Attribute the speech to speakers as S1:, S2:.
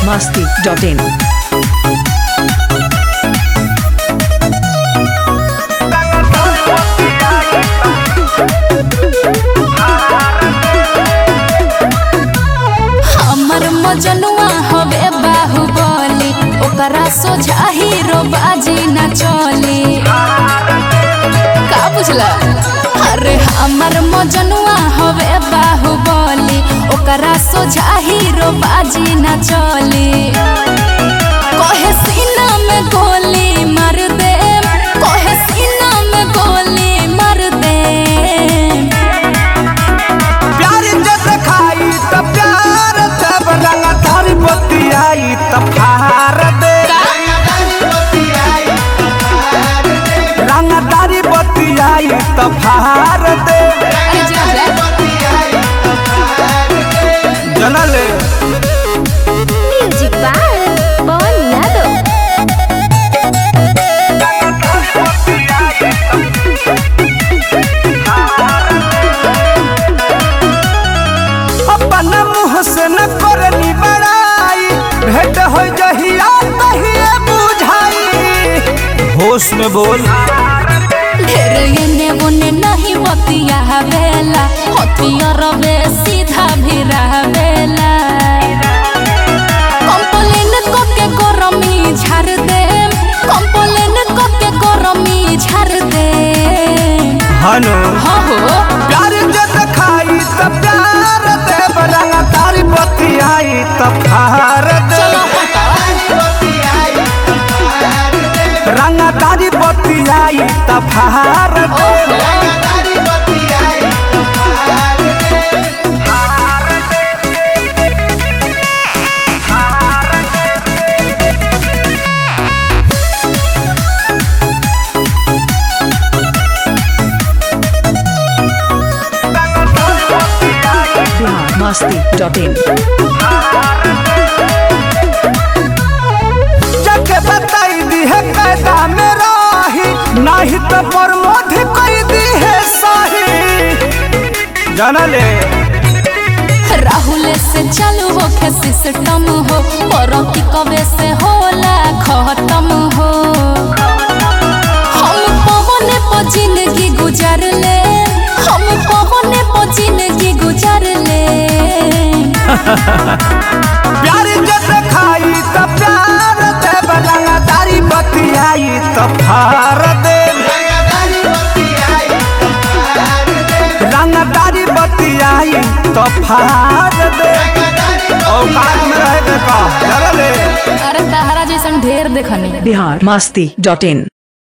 S1: masti.in.
S2: हमर मजनुआ हवे बाहुबली ओकरा सोझा हीरो बाजी न चली का बुझला अरे हमर मजनुआ हवे बाहुबली ओकरा सोझा हीरो बाजी न चली कहे सीना में गोली मार दे कहे सीना में गोली मार दे
S3: प्यार जब खाई त प्यार तब रंग धर बतियाई त फार दे रंग दारी बतियाई त फार दे
S2: अरे जा जा
S3: जनले
S2: म्यूजिक बाय पवन यादव
S3: अपन मुँह से न करनी बड़ाई भेंट हो जहिया तहिए बुझाई होश में बोल
S2: ढेर एने ओने नहीं बतिया बेला हथियार बे सीधा भी बेला कंप्लेन को के गरमी झाड़ दे कंप्लेन को के गरमी झाड़ दे
S3: हनो
S2: हो हो
S3: प्यार जब खाई त प्यार दे रंग दारी बतियाई त फार दे
S2: चलो हटा
S3: रंग दारी बतियाई त फार दे
S1: Bihar masti.in.
S3: जके बताई दी है कैदा में राही नहीं तो प्रमोद कोई दी है सही जानले
S2: राहुल से चालू हो के सिस्टम हो और की कवे से होला खत्म हो हम पवने पर जिंदगी गुजार ले हम पवने पर जिंदगी गुजार ले
S3: प्यार जब खाई त प्यार दे रंग दारी बतियाई त फार दे रंग दारी बतियाई त फार दे औकात में रह के का जानले
S2: अरे तहरा जैसन ढेर देखनी
S1: Bihar masti.in.